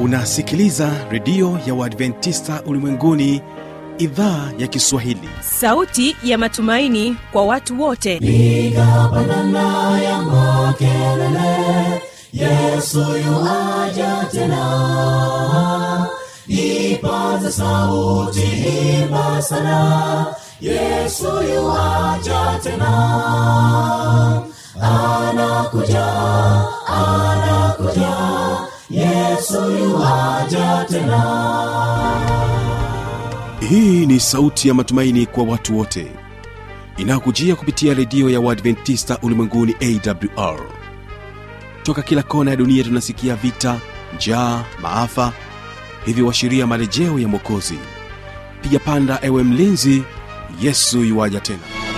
unasikiliza redio ya uadventista ulimwenguni idhaa ya kiswahili sauti ya matumaini kwa watu wote piga pandana ya makelele yesu yuaja tena ipaza sauti imba sana yesu yuaja tena anakuja anakuja yesu yuaja tena hii ni sauti ya matumaini kwa watu wote inayokujia kupitia redio ya uadventista ulimwenguni awr toka kila kona ya dunia tunasikia vita njaa maafa hivyo washiria marejeo ya mwokozi piga panda ewe mlinzi yesu yuwaja tena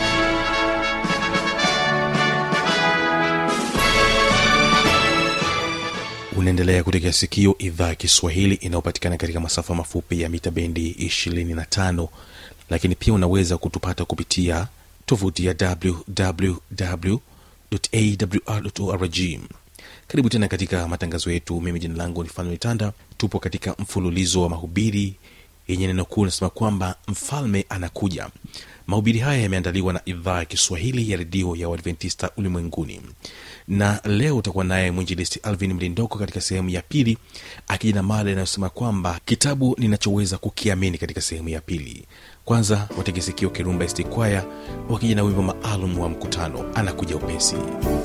unaendelea kutegea sikio idhaa ya kiswahili inayopatikana katika masafa mafupi ya mita bendi 25 lakini pia unaweza kutupata kupitia tovuti ya wwwawr karibu tena katika matangazo yetu mimi jina langu ni fanuel tanda tupo katika mfululizo wa mahubiri yenye neno kuu nasema kwamba mfalme anakuja mahubiri haya yameandaliwa na idhaa ya kiswahili ya redio ya uadventista ulimwenguni na leo utakuwa naye mwinjilisti alvin mlindoko katika sehemu ya pili akija na mada inayosema kwamba kitabu ninachoweza kukiamini katika sehemu ya pili kwanza wategesikio kirumba estikwaya wakija na wimbo maalum wa mkutano anakuja upesi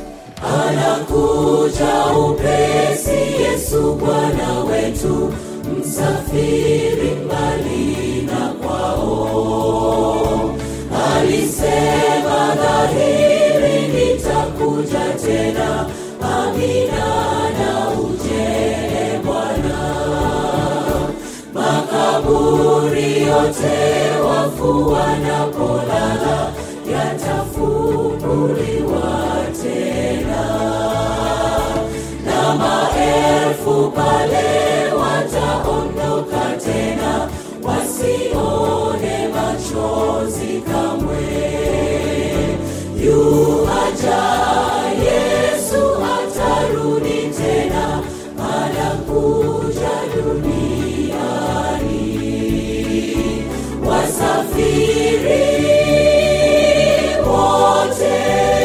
anakuja upesi yesu bwana wetu msafiri mbali na kwao alisema dhahiri nitakuja tena amina na uje bwana makaburi yote wafu wanapolala yatafunguliwa tena na maelfu pale wataondoka tena wasione machozi kamwe yuaja yesu atarudi tena anakuja duniani wasafiri wote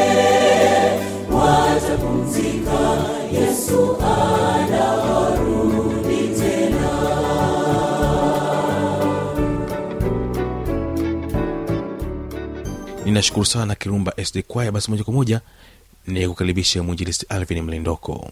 watapumzika yesu anarudi tena ninashukuru sana kirumba sd kwaya basi moja kwa moja ni kukaribisha mwinjilisti alvin mlindoko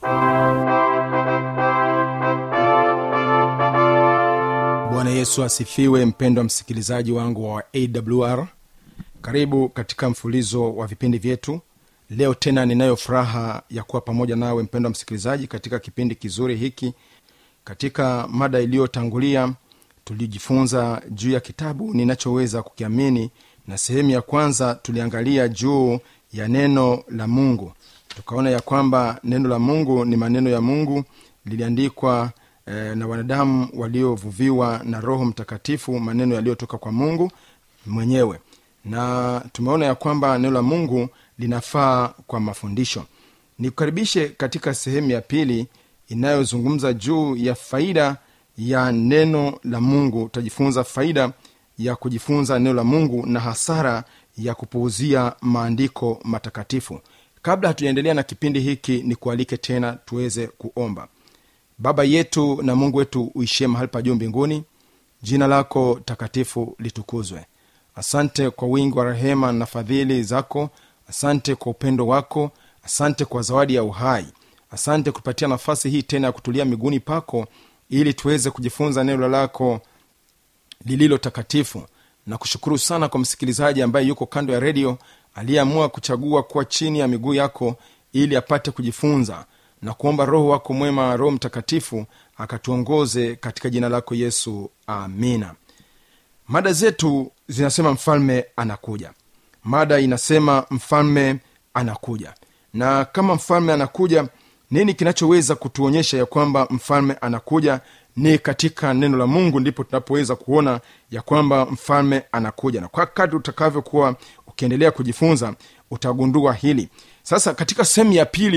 bwana yesu asifiwe mpendwa msikilizaji wangu wa awr karibu katika mfulizo wa vipindi vyetu leo tena ninayo furaha ya kuwa pamoja nawe mpendwa msikilizaji katika kipindi kizuri hiki katika mada iliyotangulia tulijifunza juu ya kitabu ninachoweza kukiamini na sehemu ya kwanza tuliangalia juu ya neno la mungu tukaona ya kwamba neno la mungu ni maneno ya mungu liliandikwa eh, na wanadamu waliovuviwa na roho mtakatifu maneno yaliyotoka kwa mungu mwenyewe na tumeona ya kwamba neno la mungu linafaa kwa mafundisho nikukaribishe katika sehemu ya pili inayozungumza juu ya faida ya neno la mungu utajifunza faida ya kujifunza neno la mungu na hasara ya kupuuzia maandiko matakatifu kabla hatujaendelea na kipindi hiki ni kualike tena tuweze kuomba baba yetu na mungu wetu uishie mahali pa juu mbinguni jina lako takatifu litukuzwe asante kwa wingi wa rehema na fadhili zako asante kwa upendo wako asante kwa zawadi ya uhai asante kutupatia nafasi hii tena ya kutulia miguuni pako ili tuweze kujifunza neno lako lililo takatifu na kushukuru sana kwa msikilizaji ambaye yuko kando ya redio aliyeamua kuchagua kuwa chini ya miguu yako ili apate kujifunza na kuomba roho wako mwema roho mtakatifu akatuongoze katika jina lako yesu amina mada zetu zinasema mfalme anakuja mada inasema mfalme anakuja na kama mfalme anakuja nini kinachoweza kutuonyesha ya kwamba mfalme anakuja ni katika neno la mungu ndipo tunapoweza kuona ya kwamba mfalme anakuja na kwa kadri utakavyokuwa ukiendelea kujifunza utagundua hili sasa katika sehemu ya pili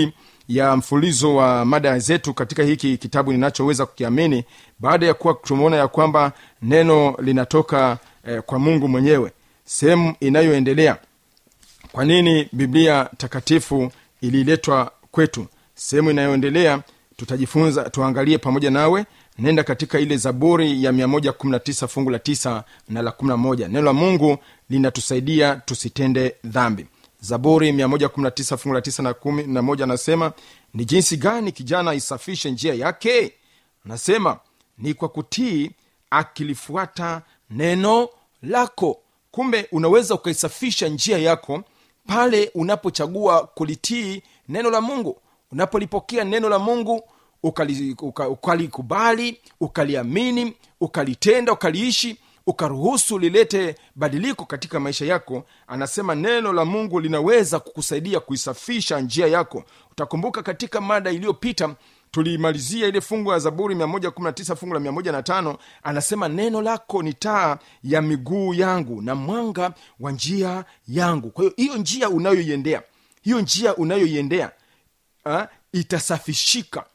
ya mfulizo wa mada zetu katika hiki kitabu ninachoweza kukiamini baada ya kuwa tumeona ya kwamba neno linatoka eh, kwa mungu mwenyewe sehemu inayoendelea kwa nini biblia takatifu ililetwa kwetu sehemu inayoendelea tutajifunza tuangalie pamoja nawe nenda katika ile zaburi ya 119 fungu la 9 na la 11 neno la mungu linatusaidia tusitende dhambi zaburi 119 fungu la 9 na 11 anasema ni jinsi gani kijana isafishe njia yake anasema ni kwa kutii akilifuata neno lako kumbe unaweza ukaisafisha njia yako pale unapochagua kulitii neno la mungu unapolipokea neno la mungu ukali- uka- ukalikubali ukaliamini ukalitenda ukaliishi ukaruhusu lilete badiliko katika maisha yako anasema neno la mungu linaweza kukusaidia kuisafisha njia yako utakumbuka katika mada iliyopita tuliimalizia ile fungu ya zaburi 119 fungu la 15 anasema neno lako ni taa ya miguu yangu na mwanga wa njia yangu kwa hiyo hiyo njia unayoiendea hiyo njia unayoiendea ah, itasafishika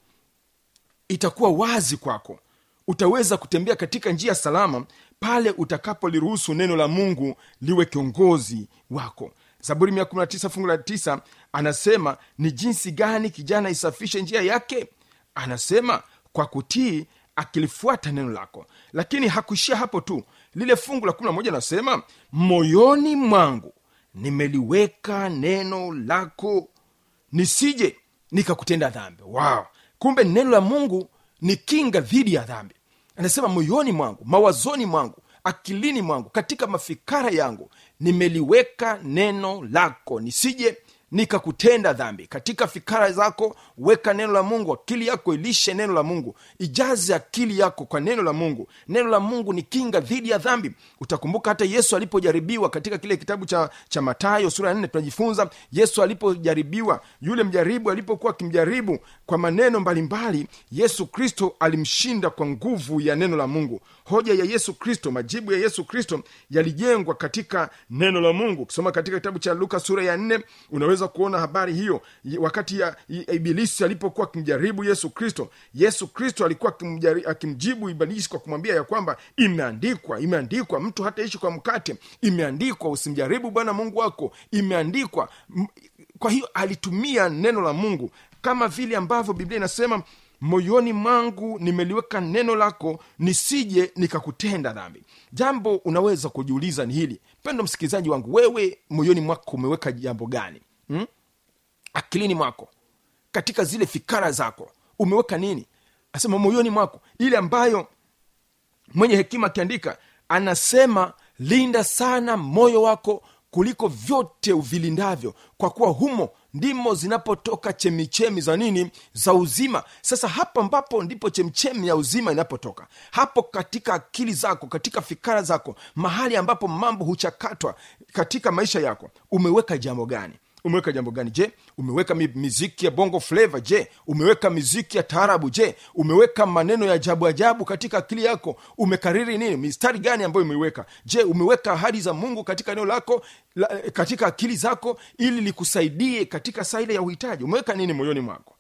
itakuwa wazi kwako utaweza kutembea katika njia salama pale utakapoliruhusu neno la mungu liwe kiongozi wako zaburi 119 fungu la 9 anasema ni jinsi gani kijana isafishe njia yake anasema kwa kutii akilifuata neno lako lakini hakuishia hapo tu lile fungu la 11 anasema moyoni mwangu nimeliweka neno lako nisije nikakutenda dhambi wow. kumbe neno la mungu ni kinga dhidi ya dhambi anasema moyoni mwangu mawazoni mwangu akilini mwangu katika mafikara yangu nimeliweka neno lako nisije nikakutenda dhambi katika fikara zako weka neno la mungu akili yako ilishe neno la mungu ijaze akili yako kwa neno la mungu neno la mungu ni kinga dhidi ya dhambi utakumbuka hata yesu alipojaribiwa katika kile kitabu cha, cha matayo sura ya nne tunajifunza yesu alipojaribiwa yule mjaribu alipokuwa akimjaribu kwa maneno mbalimbali yesu kristo alimshinda kwa nguvu ya neno la mungu hoja ya yesu kristo majibu ya yesu kristo yalijengwa katika neno la mungu ukisoma katika kitabu cha luka sura ya nne unaweza kuona habari hiyo Y- wakati ya ya ibilisi alipokuwa akimjaribu yesu kristo yesu kristo alikuwa akimjari- akimjibu ibilisi kwa kumwambia ya kwamba imeandikwa imeandikwa mtu hataishi kwa mkate imeandikwa usimjaribu bwana mungu wako imeandikwa M- kwa hiyo alitumia neno la mungu kama vile ambavyo biblia inasema moyoni mwangu nimeliweka neno lako nisije nikakutenda dhambi jambo unaweza kujiuliza ni hili pendo msikilizaji wangu wewe moyoni mwako umeweka jambo gani hmm? akilini mwako katika zile fikara zako umeweka nini asema moyoni mwako ile ambayo mwenye hekima akiandika anasema linda sana moyo wako kuliko vyote uvilindavyo kwa kuwa humo ndimo zinapotoka chemichemi za nini za uzima sasa hapo ambapo ndipo chemchemi ya uzima inapotoka hapo katika akili zako katika fikara zako mahali ambapo mambo huchakatwa katika maisha yako umeweka jambo gani umeweka jambo gani je umeweka mi- miziki ya bongo fleva je umeweka miziki ya taarabu je umeweka maneno ya ajabu ajabu katika akili yako umekariri nini mistari gani ambayo umeiweka je umeweka ahadi za mungu katika eneo lako la, katika akili zako ili likusaidie katika saa ile ya uhitaji umeweka nini moyoni mwako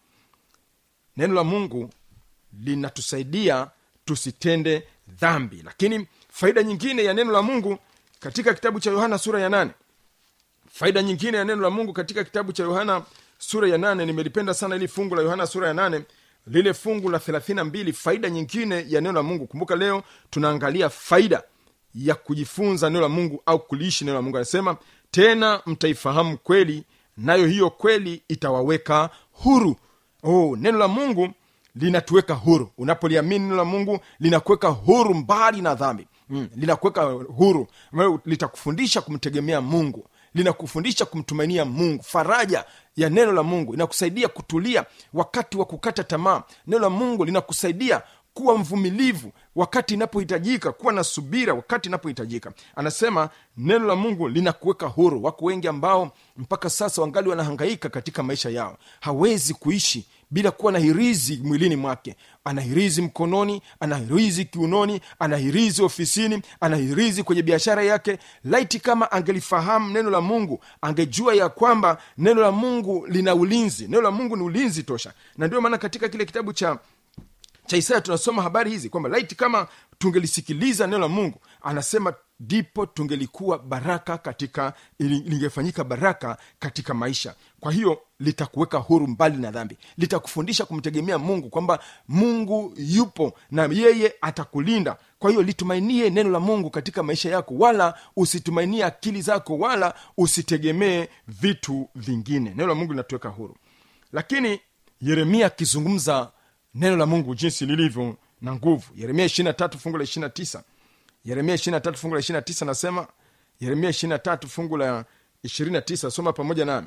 neno la mungu linatusaidia tusitende dhambi lakini faida nyingine ya neno la mungu katika kitabu cha yohana sura ya nane faida nyingine ya neno la mungu katika kitabu cha yohana sura ya nane nimelipenda sana ili fungu la yohana sura ya nane lile fungu la 32 faida nyingine ya neno la mungu kumbuka leo tunaangalia faida ya kujifunza neno la mungu au kuliishi neno la mungu anasema tena mtaifahamu kweli nayo hiyo kweli itawaweka huru oh, neno la mungu linatuweka huru unapoliamini neno la mungu linakuweka huru mbali na dhambi mm, linakuweka huru ambayo litakufundisha kumtegemea mungu linakufundisha kumtumainia mungu faraja ya neno la mungu inakusaidia kutulia wakati wa kukata tamaa neno la mungu linakusaidia kuwa mvumilivu wakati inapohitajika kuwa na subira wakati inapohitajika anasema neno la mungu linakuweka huru wako wengi ambao mpaka sasa wangali wanahangaika katika maisha yao hawezi kuishi bila kuwa na hirizi mwilini mwake ana hirizi mkononi ana hirizi kiunoni ana hirizi ofisini ana hirizi kwenye biashara yake laiti kama angelifahamu neno la mungu angejua ya kwamba neno la mungu lina ulinzi neno la mungu ni ulinzi tosha na ndio maana katika kile kitabu cha cha isaya tunasoma habari hizi kwamba laiti kama tungelisikiliza neno la mungu anasema ndipo tungelikuwa baraka katika ili- lingefanyika baraka katika maisha kwa hiyo litakuweka huru mbali na dhambi litakufundisha kumtegemea mungu kwamba mungu yupo na yeye atakulinda kwa hiyo litumainie neno la mungu katika maisha yako wala usitumainie akili zako wala usitegemee vitu vingine neno la mungu linatuweka huru lakini yeremia akizungumza neno la mungu jinsi lilivyo na nguvu yeremia 23 fungu la 29 yeremia 23 fungu la 29 nasema yeremia 23 fungu la 29 soma pamoja nami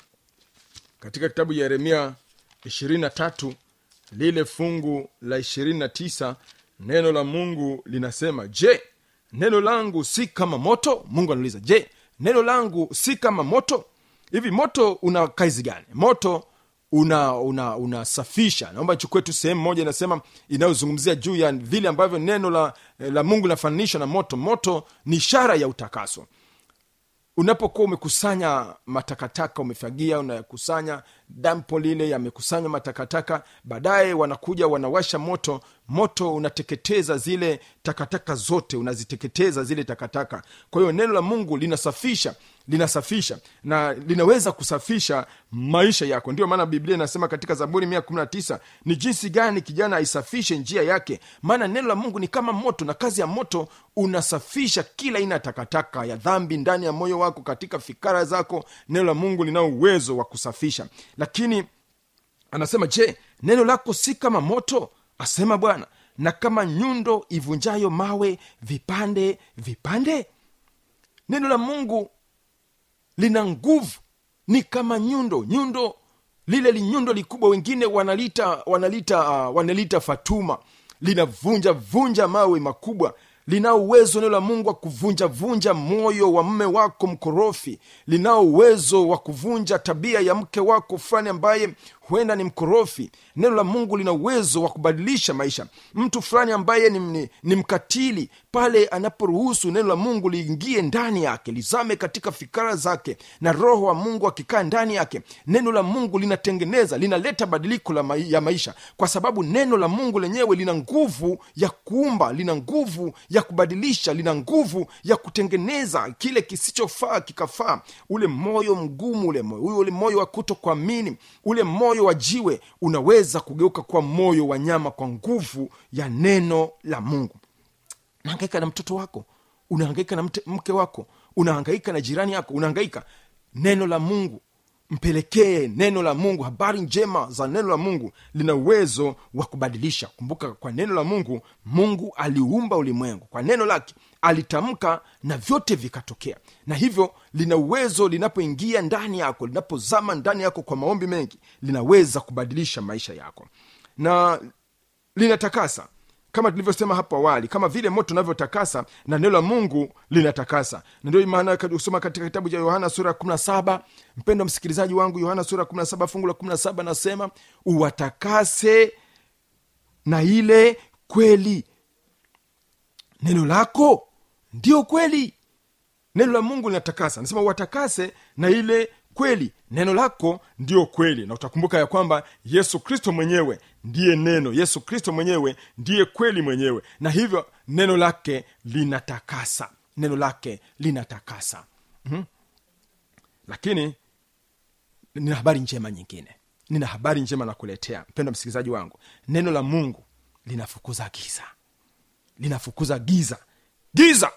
katika kitabu ya yeremia 23 lile fungu la 29 neno la mungu linasema je neno langu si kama moto mungu anauliza je neno langu si kama moto hivi moto una kazi gani moto una una unasafisha naomba chukue tu sehemu moja inasema inayozungumzia juu ya vile ambavyo neno la, la mungu linafananishwa na moto moto ni ishara ya utakaso unapokuwa umekusanya matakataka umefagia unakusanya dampo lile yamekusanywa matakataka baadaye wanakuja wanawasha moto moto unateketeza zile takataka zote unaziteketeza zile takataka kwa hiyo neno la mungu linasafisha linasafisha na linaweza kusafisha maisha yako ndio maana biblia inasema katika zaburi 119 ni jinsi gani kijana aisafishe njia yake maana neno la mungu ni kama moto na kazi ya moto unasafisha kila aina ya takataka ya dhambi ndani ya moyo wako katika fikara zako neno la mungu linao uwezo wa kusafisha lakini anasema je neno lako si kama moto asema bwana na kama nyundo ivunjayo mawe vipande vipande neno la mungu lina nguvu ni kama nyundo nyundo lile linyundo likubwa wengine wanalita wanalita uh, wanalita fatuma linavunja vunja mawe makubwa linao uwezo neno la mungu wa kuvunja vunja moyo wa mme wako mkorofi linao uwezo wa kuvunja tabia ya mke wako fulani ambaye huenda ni mkorofi neno la mungu lina uwezo wa kubadilisha maisha mtu fulani ambaye ni, ni, ni mkatili pale anaporuhusu neno la mungu liingie ndani yake lizame katika fikara zake na roho wa mungu akikaa ndani yake neno la mungu linatengeneza linaleta badiliko la mai, ya maisha kwa sababu neno la mungu lenyewe lina nguvu ya kuumba lina nguvu ya kubadilisha lina nguvu ya kutengeneza kile kisichofaa kikafaa ule moyo mgumu ule moyo ule moyo wa kuto kuamini ule moyo wa jiwe unaweza kugeuka kuwa moyo wa nyama kwa nguvu ya neno la mungu unahangaika na mtoto wako unahangaika na mte, mke wako unahangaika na jirani yako unahangaika neno la mungu mpelekee neno la mungu habari njema za neno la mungu lina uwezo wa kubadilisha kumbuka kwa neno la mungu mungu aliumba ulimwengu kwa neno lake alitamka na vyote vikatokea na hivyo lina uwezo linapoingia ndani yako linapozama ndani yako kwa maombi mengi linaweza kubadilisha maisha yako na linatakasa kama tulivyosema hapo awali kama vile moto unavyotakasa na neno la mungu linatakasa na ndio maana usoma katika kitabu cha yohana sura ya 17 mpendo msikilizaji wangu yohana sura ya 17 fungu la 17 nasema uwatakase na ile kweli neno lako ndio kweli neno la mungu linatakasa nasema uwatakase na ile kweli neno lako ndio kweli na utakumbuka ya kwamba yesu kristo mwenyewe ndiye neno yesu kristo mwenyewe ndiye kweli mwenyewe na hivyo neno lake linatakasa neno lake linatakasa mm-hmm. lakini nina habari njema nyingine nina habari njema na kuletea mpendo msikilizaji wangu neno la mungu linafukuza giza linafukuza giza giza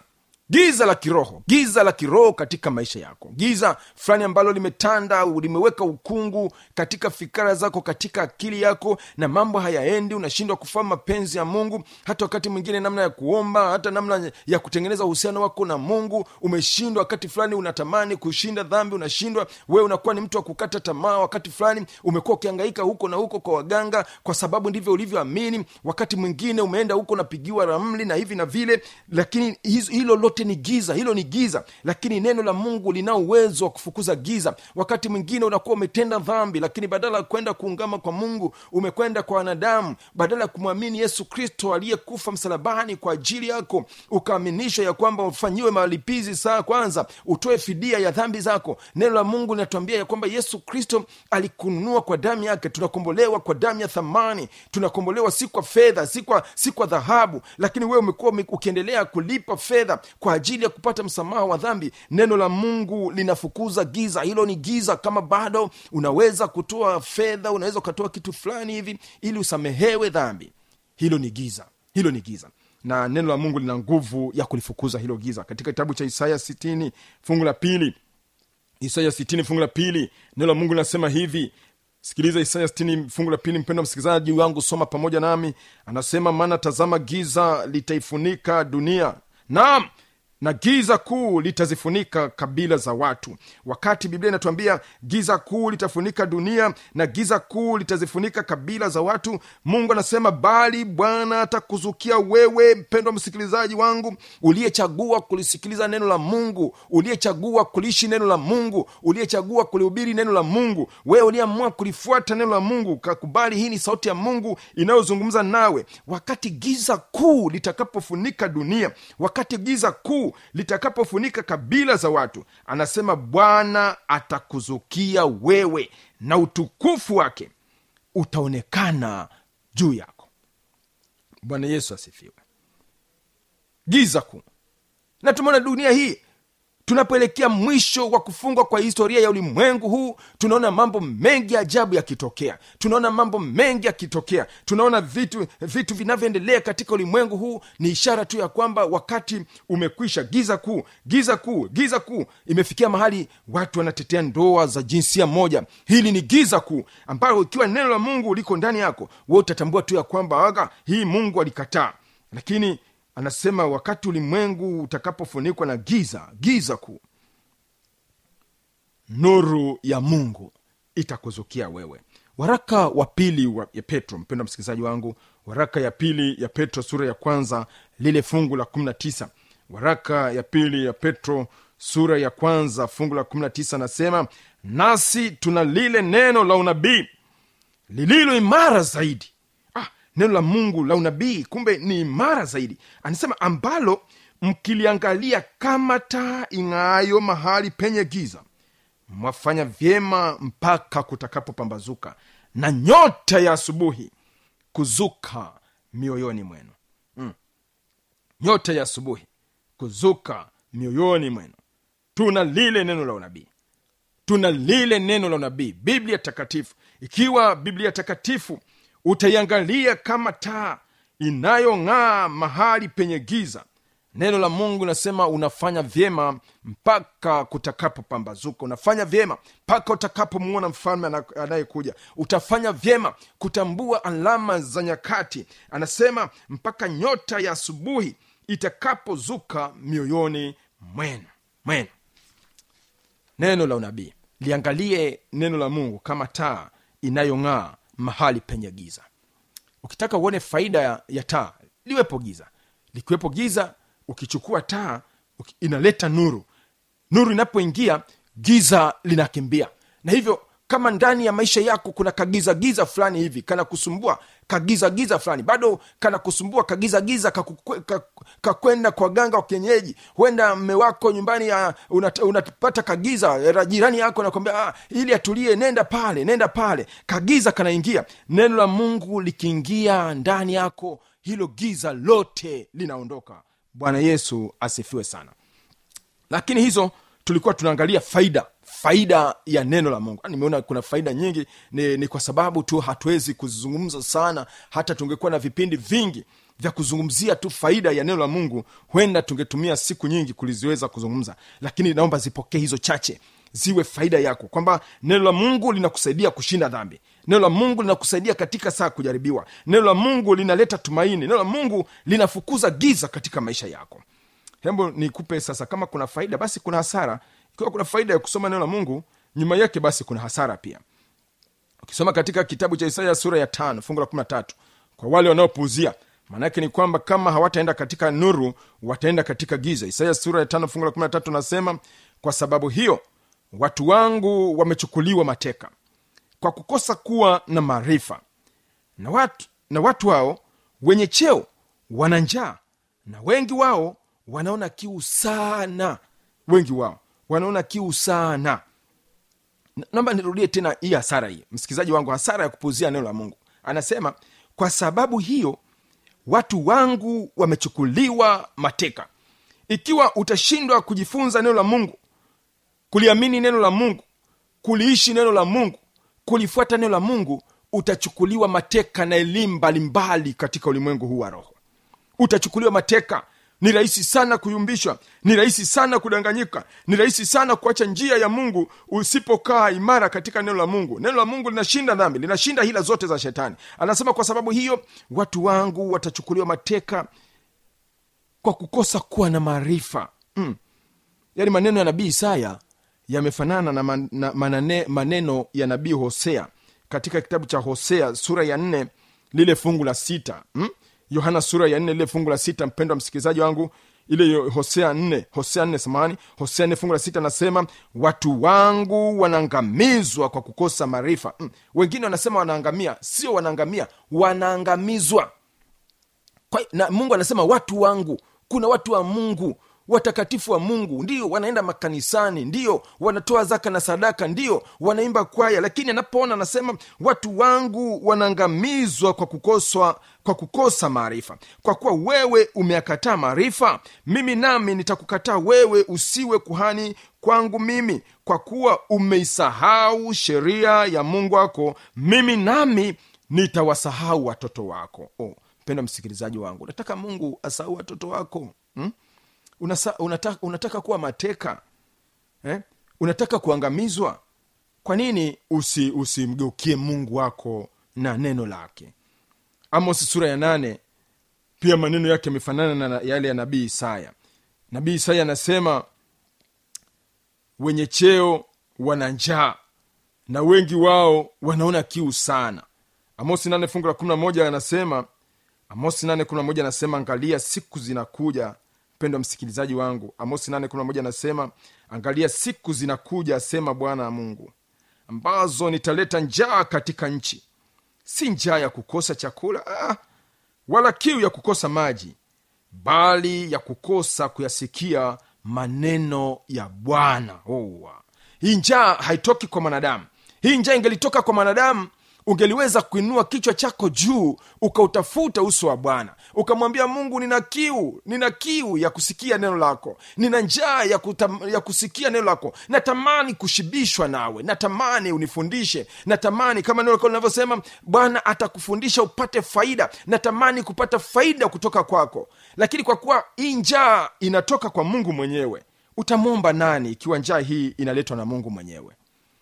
giza la kiroho giza la kiroho katika maisha yako giza fulani ambalo limetanda limeweka ukungu katika fikara zako katika akili yako na mambo hayaendi unashindwa kufahamu mapenzi ya mungu hata wakati mwingine namna ya kuomba hata namna ya kutengeneza uhusiano wako na mungu umeshindwa wakati fulani unatamani kushinda dhambi unashindwa wewe unakuwa ni mtu wa kukata tamaa wakati fulani umekuwa ukiangaika huko na huko kwa waganga kwa sababu ndivyo ulivyoamini wakati mwingine umeenda huko unapigiwa ramli na hivi na vile lakini hizo- hilo lote ni giza hilo ni giza lakini neno la mungu lina uwezo wa kufukuza giza wakati mwingine unakuwa umetenda dhambi lakini badala ya kwenda kuungama kwa mungu umekwenda kwa wanadamu badala ya kumwamini yesu kristo aliyekufa msalabani kwa ajili yako ukaaminishwa ya kwamba ufanyiwe malipizi saa kwanza utoe fidia ya dhambi zako neno la mungu linatuambia ya kwamba yesu kristo alikununua kwa damu yake tunakombolewa kwa damu ya thamani tunakombolewa si kwa fedha si kwa si kwa dhahabu lakini wewe umekuwa ume- ukiendelea kulipa fedha kwa ajili ya kupata msamaha wa dhambi neno la mungu linafukuza giza hilo ni giza kama bado unaweza kutoa fedha unaweza ukatoa kitu fulani hivi ili usamehewe dhambi hilo ni giza hilo ni giza na neno la mungu lina nguvu ya kulifukuza hilo giza katika kitabu cha isaya 60 fungu la pili isaya 60 fungu la pili neno la mungu linasema hivi sikiliza isaya 60 fungu la pili mpendo msikilizaji wangu soma pamoja nami anasema maana tazama giza litaifunika dunia naam na giza kuu litazifunika kabila za watu wakati biblia inatuambia giza kuu litafunika dunia na giza kuu litazifunika kabila za watu mungu anasema bali bwana atakuzukia wewe mpendwa msikilizaji wangu uliyechagua kulisikiliza neno la mungu uliyechagua kuliishi neno la mungu uliyechagua kulihubiri neno la mungu wewe uliyeamua kulifuata neno la mungu kakubali hii ni sauti ya mungu inayozungumza nawe wakati giza kuu litakapofunika dunia wakati giza kuu litakapofunika kabila za watu anasema bwana atakuzukia wewe na utukufu wake utaonekana juu yako bwana yesu asifiwe giza kuu na tumeona dunia hii tunapoelekea mwisho wa kufungwa kwa historia ya ulimwengu huu tunaona mambo mengi ajabu yakitokea tunaona mambo mengi yakitokea tunaona vitu vitu vinavyoendelea katika ulimwengu huu ni ishara tu ya kwamba wakati umekwisha giza kuu giza kuu giza kuu imefikia mahali watu wanatetea ndoa za jinsia moja hili ni giza kuu ambalo ikiwa neno la mungu liko ndani yako we utatambua tu ya kwamba aga hii mungu alikataa lakini anasema wakati ulimwengu utakapofunikwa na giza giza kuu nuru ya mungu itakuzukia wewe waraka wa pili wa ya petro mpendo msikilizaji wangu waraka ya pili ya petro sura ya kwanza lile fungu la 19 waraka ya pili ya petro sura ya kwanza fungu la 19 anasema nasi tuna lile neno la unabii lililo imara zaidi ah, neno la mungu la unabii kumbe ni imara zaidi anasema ambalo mkiliangalia kama taa ing'aayo mahali penye giza mwafanya vyema mpaka kutakapopambazuka na nyota ya asubuhi kuzuka mioyoni mwenu mm. nyota ya asubuhi kuzuka mioyoni mwenu tuna lile neno la unabii tuna lile neno la unabii biblia takatifu ikiwa biblia takatifu utaiangalia kama taa inayong'aa mahali penye giza neno la mungu linasema unafanya vyema mpaka kutakapopambazuka unafanya vyema mpaka utakapomwona mfalme ana- anayekuja utafanya vyema kutambua alama za nyakati anasema mpaka nyota ya asubuhi itakapozuka mioyoni mwenu mwenu neno la unabii liangalie neno la mungu kama taa inayong'aa mahali penye giza ukitaka uone faida ya, ya taa liwepo giza likiwepo giza ukichukua taa uki- inaleta nuru nuru inapoingia giza linakimbia na hivyo kama ndani ya maisha yako kuna kagiza giza fulani hivi kana kusumbua kagiza giza fulani bado kana kusumbua kagiza giza kakukwe- ka- kakwenda kwa ganga wa kienyeji huenda mme wako nyumbani ya- unat- unapata kagiza ra- jirani yako nakwambia ah, ili atulie nenda pale nenda pale kagiza kanaingia neno la mungu likiingia ndani yako hilo giza lote linaondoka bwana yesu asifiwe sana lakini hizo tulikuwa tunaangalia faida faida ya neno la mungu nimeona kuna faida nyingi ni, ni kwa sababu tu hatuwezi kuzizungumza sana hata tungekuwa na vipindi vingi vya kuzungumzia tu faida ya neno la mungu huenda tungetumia siku nyingi kuliziweza kuzungumza lakini naomba zipokee hizo chache ziwe faida yako kwamba neno la mungu linakusaidia kushinda dhambi neno la mungu linakusaidia katika saa kujaribiwa neno la mungu linaleta tumaini neno la mungu linafukuza giza katika maisha yako hembo nikupe sasa kama kuna faida basi kuna hasara ikiwa kuna faida ya kusoma neno la mungu nyuma yake basi kuna hasara pia ukisoma katika kitabu cha isaya sura ya tano fungu la kumi na tatu kwa wale wanaopuuzia maanaake ni kwamba kama hawataenda katika nuru wataenda katika giza isaya sura ya tano fungu la kumi na tatu nasema kwa sababu hiyo watu wangu wamechukuliwa mateka kwa kukosa kuwa na maarifa na watu, na watu hao wenye cheo wana njaa na wengi wao wanaona kiu sana wengi wao wanaona kiu sana Na- naomba nirudie tena hii hasara hii msikilizaji wangu hasara ya kupuuzia neno la mungu anasema kwa sababu hiyo watu wangu wamechukuliwa mateka ikiwa utashindwa kujifunza neno la mungu kuliamini neno la mungu kuliishi neno la mungu kulifuata neno la mungu utachukuliwa mateka na elimu mbalimbali katika ulimwengu huu wa roho utachukuliwa mateka ni rahisi sana kuyumbishwa ni rahisi sana kudanganyika ni rahisi sana kuacha njia ya mungu usipokaa imara katika neno la mungu neno la mungu linashinda dhambi linashinda hila zote za shetani anasema kwa sababu hiyo watu wangu watachukuliwa mateka kwa kukosa kuwa na maarifa mm. yaani maneno ya nabii isaya yamefanana na, man, na manane, maneno ya nabii hosea katika kitabu cha hosea sura ya nne lile fungu la sita mm? yohana sura ya nne lile fungu la sita mpendwa msikilizaji wangu ile yo- hosea nne hosea nne samani hosea nne fungu la sita nasema watu wangu wanaangamizwa kwa kukosa maarifa mm. wengine wanasema wanaangamia sio wanaangamia wanaangamizwa kwa, na mungu anasema watu wangu kuna watu wa mungu watakatifu wa mungu ndio wanaenda makanisani ndio wanatoa zaka na sadaka ndio wanaimba kwaya lakini anapoona anasema watu wangu wanaangamizwa kwa kukoswa kwa kukosa maarifa kwa kuwa wewe umeakataa maarifa mimi nami nitakukataa wewe usiwe kuhani kwangu mimi kwa kuwa umeisahau sheria ya mungu wako mimi nami nitawasahau watoto wako oh, mpenda msikilizaji wangu unataka mungu asahau watoto wako hmm? Unasa, unataka, unataka kuwa mateka eh? unataka kuangamizwa kwa nini usi usimgeukie mungu wako na neno lake amos sura ya nane pia maneno yake yamefanana na yale ya nabii isaya nabii isaya anasema wenye cheo wana njaa na wengi wao wanaona kiu sana amosi nane fungu la kumi na moja anasema amosi nane kumi na moja anasema angalia siku zinakuja mpendwa msikilizaji wangu amosi nane kumi na moja anasema angalia siku zinakuja asema bwana mungu ambazo nitaleta njaa katika nchi si njaa ya kukosa chakula ah, wala kiu ya kukosa maji bali ya kukosa kuyasikia maneno ya bwana oh. hii njaa haitoki kwa mwanadamu hii njaa ingelitoka kwa mwanadamu ungeliweza kuinua kichwa chako juu ukautafuta uso wa bwana ukamwambia mungu nina kiu nina kiu ya kusikia neno lako nina njaa ya, kutam, ya kusikia neno lako natamani kushibishwa nawe natamani unifundishe natamani kama neno lako linavyosema bwana atakufundisha upate faida natamani kupata faida kutoka kwako lakini kwa kuwa hii njaa inatoka kwa mungu mwenyewe utamwomba nani ikiwa njaa hii inaletwa na mungu mwenyewe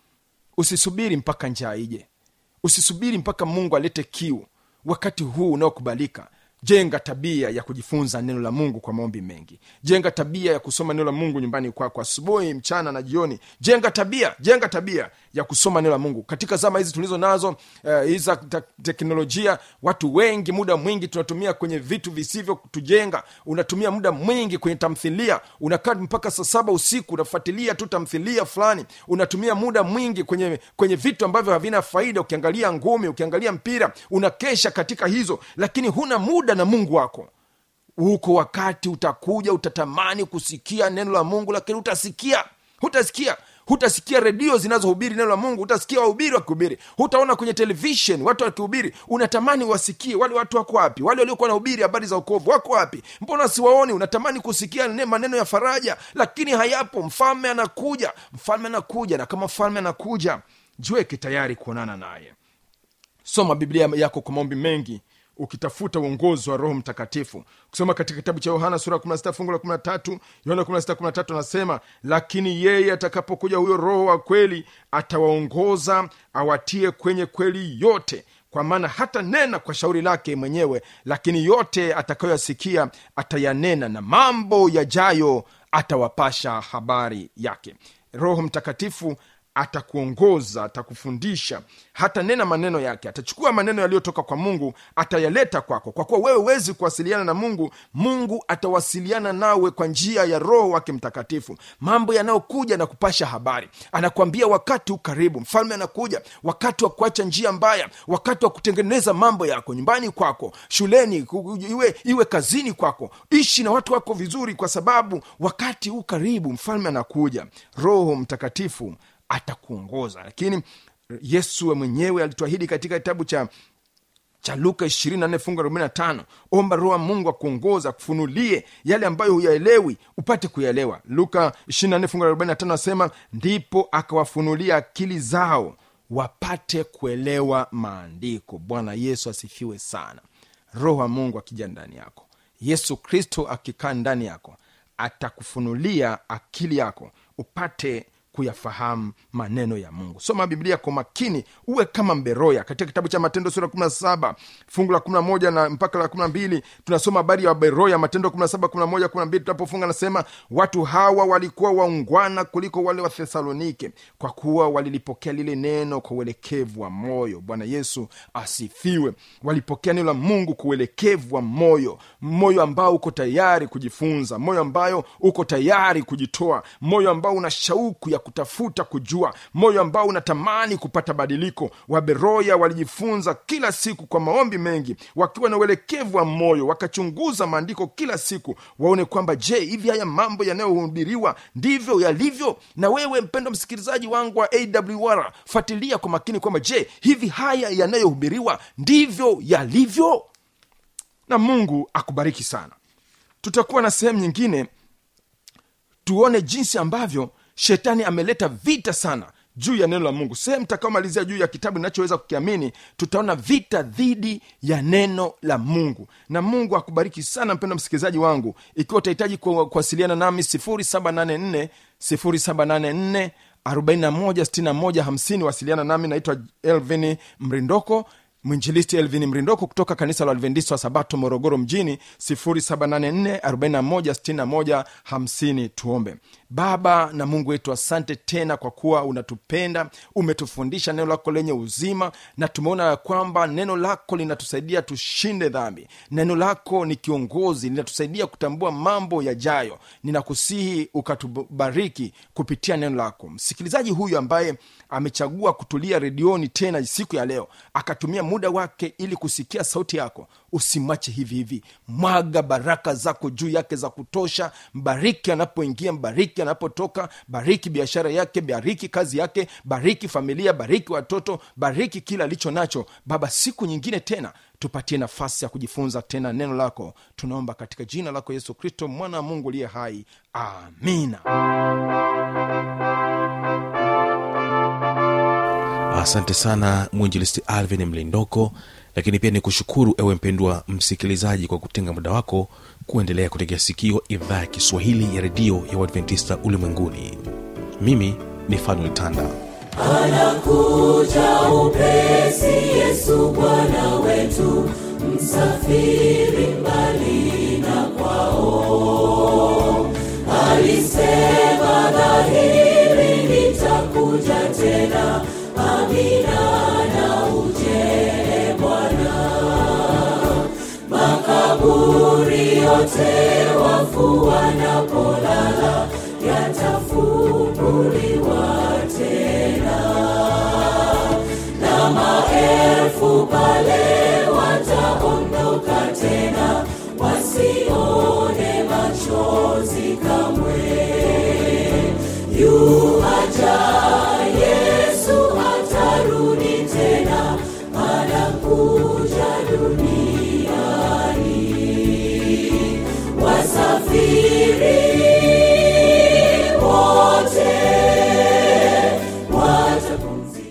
usisubiri mpaka njaa ije usisubiri mpaka mungu alete kiu wakati huu unaokubalika jenga tabia ya kujifunza neno la mungu kwa maombi mengi jenga tabia ya kusoma neno la mungu nyumbani kwako asubuhi mchana na jioni jenga tabia jenga tabia ya kusoma neno la mungu katika zama hizi tulizo nazo uh, hizi za te- teknolojia watu wengi muda mwingi tunatumia kwenye vitu visivyo kutujenga unatumia muda mwingi kwenye tamthilia unakaa mpaka saa saba usiku unafuatilia tu tamthilia fulani unatumia muda mwingi kwenye kwenye vitu ambavyo havina faida ukiangalia ngumi ukiangalia mpira unakesha katika hizo lakini huna muda na mungu wako huko wakati utakuja utatamani kusikia neno la mungu lakini utasikia hutasikia hutasikia redio zinazohubiri neno la mungu hutasikia wahubiri wakihubiri hutaona kwenye televishen watu wakihubiri unatamani wasikie wale watu wako wapi wale waliokuwa nahubiri habari za ukovu wako wapi mbona siwaoni unatamani kusikia ne- maneno ya faraja lakini hayapo mfalme anakuja mfalme anakuja na kama mfalme anakuja jiweke tayari kuonana naye soma biblia yako kwa maombi mengi ukitafuta uongozi wa roho mtakatifu kusoma katika kitabu cha yohana sura ya 16 fungu la 13 yohana 16 13 anasema lakini yeye atakapokuja huyo roho wa kweli atawaongoza awatie kwenye kweli yote kwa maana hata nena kwa shauri lake mwenyewe lakini yote atakayoyasikia atayanena na mambo yajayo atawapasha habari yake roho mtakatifu atakuongoza atakufundisha hata nena maneno yake atachukua maneno yaliyotoka kwa mungu atayaleta kwako kwa kuwa wewe huwezi kuwasiliana na mungu mungu atawasiliana nawe kwa njia ya roho wake mtakatifu mambo yanayokuja na kupasha habari anakuambia wakati ukaribu mfalme anakuja wakati wa kuacha njia mbaya wakati wa kutengeneza mambo yako nyumbani kwako shuleni ku- iwe, iwe kazini kwako ishi na watu wako vizuri kwa sababu wakati huu karibu mfalme anakuja roho mtakatifu atakuongoza lakini yesu mwenyewe alituahidi katika kitabu cha cha luka 24 fungu la 45 omba roho wa mungu akuongoza akufunulie yale ambayo huyaelewi upate kuyaelewa luka 24 fungu la 45 anasema ndipo akawafunulia akili zao wapate kuelewa maandiko bwana yesu asifiwe sana roho wa mungu akija ndani yako yesu kristo akikaa ndani yako atakufunulia akili yako upate kuyafahamu maneno ya mungu soma biblia kwa makini uwe kama mberoya katika kitabu cha matendo sura 17 fungu la 11 na mpaka la 12 tunasoma habari ya beroya matendo 17 11 12 tunapofunga nasema watu hawa walikuwa waungwana kuliko wale wa thesalonike kwa kuwa walilipokea lile neno kwa uelekevu wa moyo bwana yesu asifiwe walipokea neno la mungu kwa uelekevu wa moyo moyo ambao uko tayari kujifunza moyo ambayo uko tayari kujitoa moyo ambao una shauku ya kutafuta kujua moyo ambao unatamani kupata badiliko waberoya walijifunza kila siku kwa maombi mengi wakiwa na uelekevu wa moyo wakachunguza maandiko kila siku waone kwamba je hivi haya mambo yanayohubiriwa ndivyo yalivyo na wewe mpendo msikilizaji wangu wa awr fuatilia kwa makini kwamba je hivi haya yanayohubiriwa ndivyo yalivyo na mungu akubariki sana tutakuwa na sehemu nyingine tuone jinsi ambavyo shetani ameleta vita sana juu ya neno la mungu sehemu takaomalizia juu ya kitabu inachoweza kukiamini tutaona vita dhidi ya neno la mungu na mungu akubariki sana mpendo msikilizaji wangu ikiwa utahitaji ku- kuwasiliana nami 784 784 416150 wasiliana nami naitwa elvin mrindoko mwinjilisti elvin mrindoko kutoka kanisa la adventista wa sabato morogoro mjini 784416150 tuombe baba na mungu wetu asante tena kwa kuwa unatupenda umetufundisha neno lako lenye uzima na tumeona ya kwamba neno lako linatusaidia tushinde dhambi neno lako ni kiongozi linatusaidia kutambua mambo yajayo ninakusihi ukatubariki kupitia neno lako msikilizaji huyu ambaye amechagua kutulia redioni tena siku ya leo akatumia muda wake ili kusikia sauti yako usimwache hivi hivi mwaga baraka zako juu yake za kutosha mbariki anapoingia mbariki anapotoka bariki biashara yake bariki kazi yake bariki familia bariki watoto bariki kila alicho nacho baba siku nyingine tena tupatie nafasi ya kujifunza tena neno lako tunaomba katika jina lako yesu kristo mwana wa mungu uliye hai amina asante sana mwinjilisti alvin mlindoko lakini pia ni kushukuru ewe mpendwa msikilizaji kwa kutenga muda wako kuendelea kutegea sikio idhaa ya kiswahili ya redio ya uadventista ulimwenguni mimi ni fanuel tanda anakuja upesi yesu bwana wetu msafiri mbali na kwao alisema dhahiri nitakuja tena amina na uje bwana makaburi yote wafu wanapolala yatafunguliwa tena na maelfu pale wataondoka tena